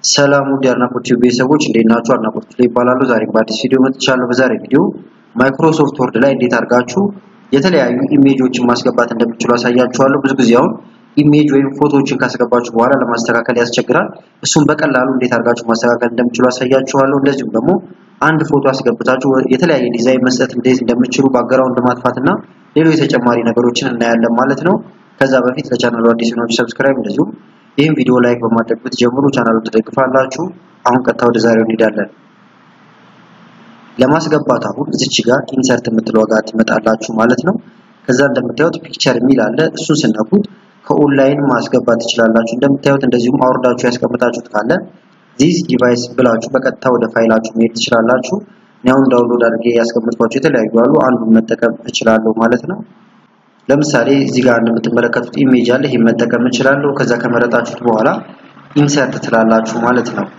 ሰላም ውድ የአድናቆት ቲዩብ ቤተሰቦች እንዴት ናችሁ? አድናቆት ላይ ይባላሉ። ዛሬ በአዲስ ቪዲዮ መጥቻለሁ። በዛሬ ቪዲዮ ማይክሮሶፍት ወርድ ላይ እንዴት አድርጋችሁ የተለያዩ ኢሜጆችን ማስገባት እንደምትችሉ አሳያችኋለሁ። ብዙ ጊዜ አሁን ኢሜጅ ወይም ፎቶዎችን ካስገባችሁ በኋላ ለማስተካከል ያስቸግራል። እሱም በቀላሉ እንዴት አድርጋችሁ ማስተካከል እንደምትችሉ አሳያችኋለሁ። እንደዚሁም ደግሞ አንድ ፎቶ አስገብታችሁ የተለያየ ዲዛይን መስጠት እንዴት እንደምትችሉ ባክግራውንድ ማጥፋትና ሌሎች ተጨማሪ ነገሮችን እናያለን ማለት ነው። ከዛ በፊት ለቻናሉ አዲስ ሆናችሁ ሰብስክራይብ እንደዚሁም ይህን ቪዲዮ ላይክ በማድረግ ብትጀምሩ ቻናሉን ትደግፋላችሁ። አሁን ቀጥታ ወደ ዛሬው እንሄዳለን። ለማስገባት አሁን እዚች ጋር ኢንሰርት የምትለው ጋር ትመጣላችሁ ማለት ነው። ከዛ እንደምታዩት ፒክቸር የሚል አለ። እሱን ስነኩት ከኦንላይን ማስገባት ትችላላችሁ። እንደምታዩት እንደዚሁም አውርዳችሁ ያስቀምጣችሁት ካለ ዚስ ዲቫይስ ብላችሁ በቀጥታ ወደ ፋይላችሁ መሄድ ትችላላችሁ። እኔ አሁን ዳውንሎድ አድርጌ ያስቀምጥኳቸው የተለያዩ አሉ። አንዱን መጠቀም እችላለሁ ማለት ነው። ለምሳሌ እዚህ ጋር እንደምትመለከቱት ኢሜጅ አለ። ይሄን መጠቀም እችላለሁ። ከዛ ከመረጣችሁት በኋላ ኢንሰርት ትላላችሁ ማለት ነው።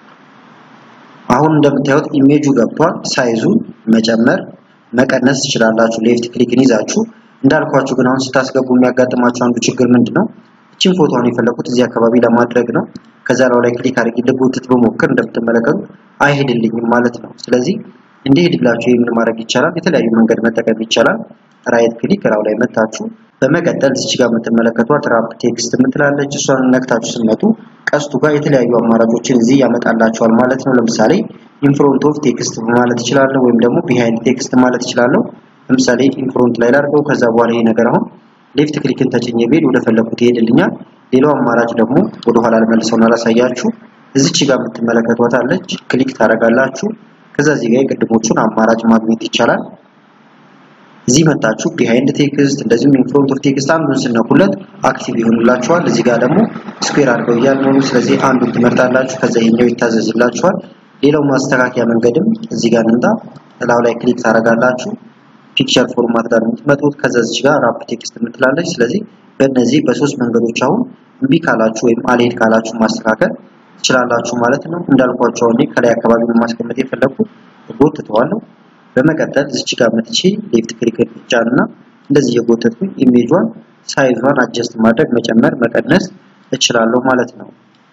አሁን እንደምታዩት ኢሜጁ ገብቷል። ሳይዙን መጨመር መቀነስ ትችላላችሁ። ሌፍት ክሊክን ይዛችሁ እንዳልኳችሁ ግን አሁን ስታስገቡ የሚያጋጥማችሁ አንዱ ችግር ምንድነው? እቺን ፎቶውን የፈለኩት እዚህ አካባቢ ለማድረግ ነው። ከዛ ላይ ክሊክ አድርጌ ልጎትት በሞክር እንደምትመለከቱት አይሄድልኝም ማለት ነው። ስለዚህ እንዲሄድላችሁ የምን ማድረግ ይቻላል? የተለያዩ መንገድ መጠቀም ይቻላል። ራይት ክሊክ ራው ላይ መታችሁ በመቀጠል እዚህ ጋር የምትመለከቷት ራፕ ቴክስት የምትላለች እሷን ነክታችሁ ስትመጡ ቀስቱ ጋር የተለያዩ አማራጮችን እዚህ ያመጣላችኋል ማለት ነው። ለምሳሌ ኢንፍሮንት ኦፍ ቴክስት ማለት እችላለሁ፣ ወይም ደግሞ ቢሃይንድ ቴክስት ማለት እችላለሁ። ለምሳሌ ኢንፍሮንት ላይ ላድርገው። ከዛ በኋላ ይሄ ነገር አሁን ሌፍት ክሊክን ተጭኜ ብሄድ ወደ ፈለኩት ይሄድልኛል። ሌላው አማራጭ ደግሞ ወደ ኋላ ልመልሰውና ላሳያችሁ። እዚች ጋር የምትመለከቷት አለች። ክሊክ ታደርጋላችሁ። ከዛ እዚህ ጋር የቅድሞቹን አማራጭ ማግኘት ይቻላል። እዚህ መታችሁ ቢሃይንድ ቴክስት እንደዚሁም ኢንፍሮንት ኦፍ ቴክስት አንዱን ስነኩለት አክቲቭ ይሆንላችኋል። እዚህ ጋር ደግሞ ስኩዌር አድርገው እያሉ ነው። ስለዚህ አንዱን ትመርጣላችሁ። ከዛ ይሄኛው ይታዘዝላችኋል። ሌላው ማስተካከያ መንገድም እዚህ ጋር እንምጣ። እላው ላይ ክሊክ ታደርጋላችሁ። ፒክቸር ፎርማት ጋር የምትመጡት ከዛ እዚህ ጋር ራፕ ቴክስት የምትላለች። ስለዚህ በእነዚህ በሶስት መንገዶች አሁን እምቢ ካላችሁ ወይም አልሄድ ካላችሁ ማስተካከል ትችላላችሁ ማለት ነው። እንዳልኳችሁ እኔ ከላይ አካባቢ ማስቀመጥ የፈለኩት ጎትተዋለሁ። በመቀጠል እዚች ጋር መጥቼ ሌፍት ክሊክ ብቻና እንደዚህ የጎተትኩኝ ኢሜጇን ሳይዟን አጀስት ማድረግ መጨመር መቀነስ እችላለሁ ማለት ነው።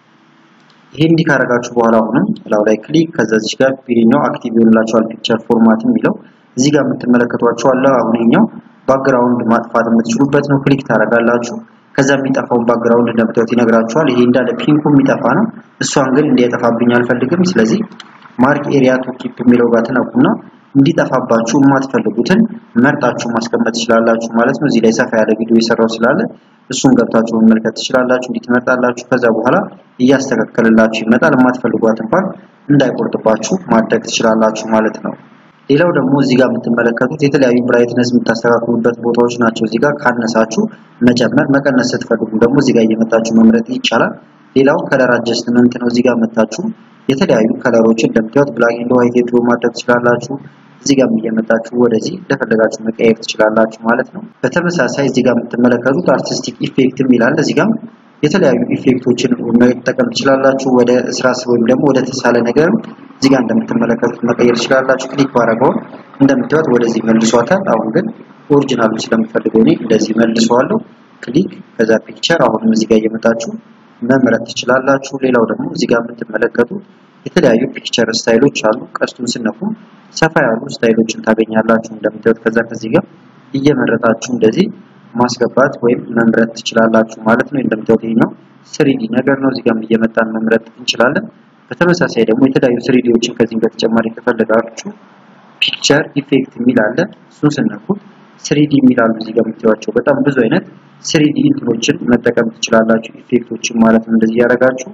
ይሄ እንዲህ ካደረጋችሁ በኋላ አሁንም ላው ላይ ክሊክ ከዛ እዚች ጋር ፒሪኛው አክቲቭ ይሆንላችኋል። ፒክቸር ፎርማት የሚለው እዚህ ጋር የምትመለከቷቸው አለ። አሁን ይሄኛው ባክግራውንድ ማጥፋት የምትችሉበት ነው። ክሊክ ታደርጋላችሁ። ከዛ የሚጠፋውን ባክግራውንድ እንደምታዩት ይነግራችኋል። ይሄ እንዳለ ፒንኩ የሚጠፋ ነው። እሷን ግን እንዲያጠፋብኝ አልፈልግም። ስለዚህ ማርክ ኤሪያ ቱ ኪፕ የሚለው ጋር ትነኩና እንዲጠፋባችሁ የማትፈልጉትን መርጣችሁ ማስቀመጥ ትችላላችሁ ማለት ነው። እዚህ ላይ ሰፋ ያለ ቪዲዮ የሰራው ስላለ እሱን ገብታችሁ መመልከት ትችላላችሁ። እንዲህ ትመርጣላችሁ። ከዛ በኋላ እያስተካከለላችሁ ይመጣል። የማትፈልጓት እንኳን እንዳይቆርጥባችሁ ማድረግ ትችላላችሁ ማለት ነው። ሌላው ደግሞ እዚህ ጋር የምትመለከቱት የተለያዩ ብራይትነስ የምታስተካክሉበት ቦታዎች ናቸው። እዚህ ጋር ካነሳችሁ መጨመር፣ መቀነስ ስትፈልጉ ደግሞ እዚህ ጋር እየመጣችሁ መምረጥ ይቻላል። ሌላው ከለር አጀስትመንት ነው። እዚህ ጋር መታችሁ የተለያዩ ከለሮችን እንደምታዩት ብላክ ኤንድ ዋይት የድሮ ማድረግ ትችላላችሁ። እዚህ ጋር እየመጣችሁ ወደዚህ እንደፈለጋችሁ መቀየር ትችላላችሁ ማለት ነው። በተመሳሳይ እዚህ ጋር የምትመለከቱት አርቲስቲክ ኢፌክት የሚላል እዚህ ጋር የተለያዩ ኢፌክቶችን መጠቀም ትችላላችሁ። ወደ ስራስ ወይም ደግሞ ወደ ተሳለ ነገር እዚህ ጋር እንደምትመለከቱት መቀየር ትችላላችሁ። ክሊክ ባረገው እንደምታዩት ወደዚህ መልሷታል። አሁን ግን ኦሪጂናሉን ስለምፈልገው እኔ እንደዚህ መልሰዋለሁ። ክሊክ ከዛ ፒክቸር አሁንም እዚህ ጋር እየመጣችሁ መምረጥ ትችላላችሁ። ሌላው ደግሞ እዚህ ጋር የምትመለከቱት የተለያዩ ፒክቸር ስታይሎች አሉ። ቀስቱን ስነኩ ሰፋ ያሉ ስታይሎችን ታገኛላችሁ። እንደምታዩት ከዛ ከዚህ ጋር እየመረጣችሁ እንደዚህ ማስገባት ወይም መምረጥ ትችላላችሁ ማለት ነው። እንደምታዩት ይሄኛው ስሪዲ ነገር ነው። እዚህ ጋር እየመጣን መምረጥ እንችላለን። በተመሳሳይ ደግሞ የተለያዩ ስሪዲዎችን ከዚህም በተጨማሪ ከፈለጋችሁ ፒክቸር ኢፌክት የሚል አለ። እሱን ስነኩት ስሪዲ የሚላሉ እዚህ ጋር የምታዩቸው በጣም ብዙ አይነት ስሪዲ እንትኖችን መጠቀም ትችላላችሁ። ኢፌክቶችን ማለት ነው። እንደዚህ ያደርጋችሁ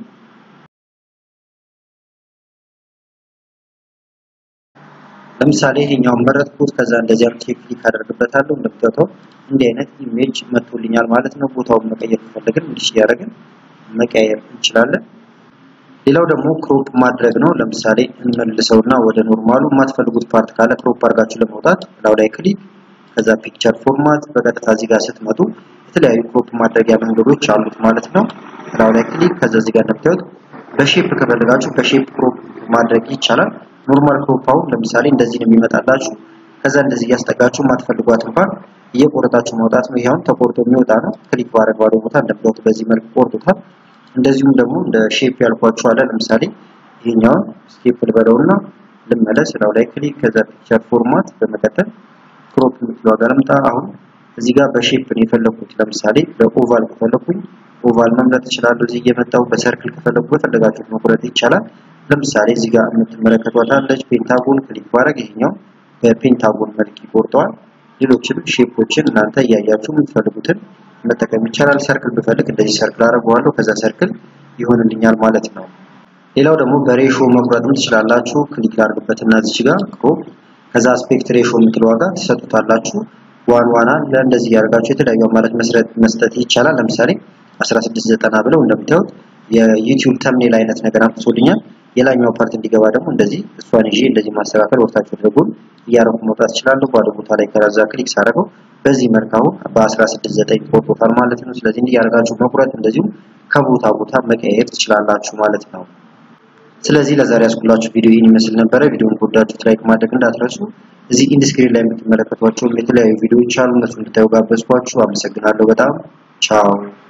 ለምሳሌ ይሄኛውን መረጥኩት። ከዛ እንደዚህ አርክ ክሊክ አደርግበታለሁ። እንደምታዩት እንዲህ አይነት ኢሜጅ መጥቶልኛል ማለት ነው። ቦታውን መቀየር ከፈለግን እንዲህ እያደረግን መቀየር እንችላለን። ሌላው ደግሞ ክሮፕ ማድረግ ነው። ለምሳሌ እንመልሰውና ወደ ኖርማሉ የማትፈልጉት ፓርት ካለ ክሮፕ አድርጋችሁ ለማውጣት ላው ላይ ክሊክ ከዛ ፒክቸር ፎርማት በቀጥታ እዚህ ጋር ስትመጡ የተለያዩ ክሮፕ ማድረጊያ መንገዶች አሉት ማለት ነው። ላው ላይ ክሊክ ከዛ እዚህ ጋር እንደምታዩት በሼፕ ከፈለጋችሁ በሼፕ ክሮፕ ማድረግ ይቻላል። ኖርማል ክሮፕ አሁን ለምሳሌ እንደዚህ ነው የሚመጣላችሁ። ከዛ እንደዚህ እያስጠጋችሁ የማትፈልጓት እንኳን እየቆረጣችሁ ማውጣት ነው። ይሄውን ተቆርጦ የሚወጣ ነው። ክሊክ ባደረግ ባዶ ቦታ እንደምታዩት በዚህ መልኩ ቆርጦታል። እንደዚሁም ደግሞ እንደ ሼፕ ያልኳችሁ አለ። ለምሳሌ ይሄኛውን ስቴፕ ልበለውና ልመለስ ላው ላይ ክሊክ ከዛ ፒክቸር ፎርማት በመቀጠል ክሮፕ የምትለው ጋር ልምጣ። አሁን እዚህ ጋር በሼፕ ነው የፈለኩት። ለምሳሌ በኦቫል ከፈለኩኝ ኦቫል መምረጥ እችላለሁ። እዚህ እየመጣሁ በሰርክል ከፈለኩ በፈለጋችሁት መቁረጥ ይቻላል። ለምሳሌ እዚህ ጋር የምትመለከቷት አለች ፔንታጎን ክሊክ ባረግ ይሄኛው በፔንታጎን መልክ ይቆርጠዋል። ሌሎችም ሼፖችን እናንተ እያያችሁ የምትፈልጉትን መጠቀም ይቻላል። ሰርክል ብፈልግ እንደዚህ ሰርክል አደርገዋለሁ። ከዛ ሰርክል ይሆንልኛል ማለት ነው። ሌላው ደግሞ በሬሾ መቁረጥም ትችላላችሁ። ክሊክ ላድርግበትና እዚች ጋር ክሮፕ ከዛ አስፔክት ሬሾ የምትለው ዋጋ ትሰጡታላችሁ። ዋን ዋን አለ እንደዚህ ያደርጋችሁ የተለያዩ አማራጭ መስጠት ይቻላል። ለምሳሌ 1690 ብለው እንደምታዩት የዩቲዩብ ተምኔል አይነት ነገር አምጥቶልኛል። የላኛው ፓርት እንዲገባ ደግሞ እንደዚህ እሷን ይዤ እንደዚህ ማስተካከል ወርታችሁ ድርጉን እያረኩ መውጣት እችላለሁ። ባዶ ቦታ ላይ ከዛ ክሊክ ሳደርገው በዚህ መልክ አሁን በ16.9 ቆርጦታል ማለት ነው። ስለዚህ እንዲህ ያደርጋችሁ መቁረጥ እንደዚሁ ከቦታ ቦታ መቀየር ትችላላችሁ ማለት ነው። ስለዚህ ለዛሬ ያስኩላችሁ ቪዲዮ ይህን ይመስል ነበረ። ቪዲዮውን ከወዳችሁት ላይክ ማድረግ እንዳትረሱ። እዚህ ኢንድ ስክሪን ላይ የምትመለከቷቸውም የተለያዩ ቪዲዮዎች አሉ። እነሱ እንድታዩ ጋበዝኳችሁ። አመሰግናለሁ በጣም ቻው።